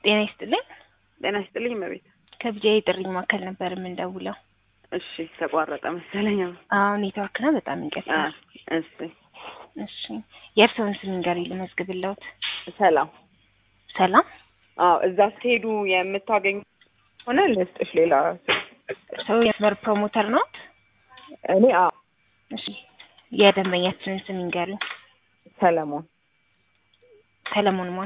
ጤና ይስጥልኝ። ጤና ይስጥልኝ እመቤት። ከብጃ የጥሪ ማዕከል ነበር የምንደውለው። እሺ ተቋረጠ መሰለኝ። አሁን ኔትወርክ ነው። በጣም ይቀጥላል። እሺ እሺ የእርስዎን ስም ንገሪኝ ልመዝግብልዎት። ሰላም። ሰላም። አዎ እዛ ስትሄዱ የምታገኙ ሆነ ልስጥሽ ሌላ ሰው የመስመር ፕሮሞተር ነው? እኔ አዎ እሺ የደንበኛችንን ስም ንገሪኝ። ሰለሞን ሰለሞን ማን?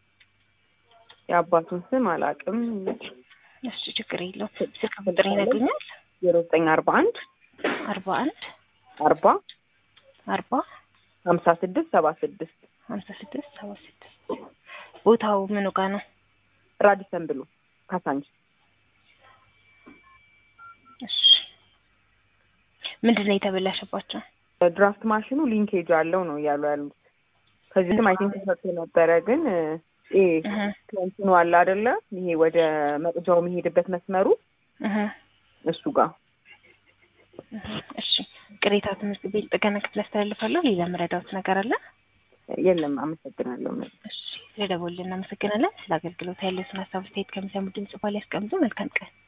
የአባቱን ስም አላውቅም። እሺ ችግር የለውም። ስልክ ቁጥር ይነግሩኛል? ዜሮ ዘጠኝ አርባ አንድ አርባ አንድ አርባ አርባ ሀምሳ ስድስት ሰባ ስድስት ሀምሳ ስድስት ሰባ ስድስት ቦታው ምኑ ጋ ነው? ራዲሰን ብሎ ካሳንች እሺ ምንድን ነው የተበላሸባቸው? ድራፍት ማሽኑ ሊንኬጅ አለው ነው እያሉ ያሉት። ከዚህ ስም አይ ቲንክ ተሰርቶ ነበረ ግን ይሄ እህ እንትኑ አለ አይደለ? ይሄ ወደ መቅጃው የሚሄድበት መስመሩ እህ እሱ ጋር እህ እሺ ቅሬታ ትምህርት ቤት ጥገና ክፍል አስተላልፋለሁ። ሌላ መረዳት ነገር አለ? የለም። አመሰግናለሁ። እሺ ስለደወልን እናመሰግናለን። ስለ አገልግሎት ያለውን ሀሳብ አስተያየት ከሚሰሙ ድምጽ ባል ያስቀምጡ። መልካም ቀን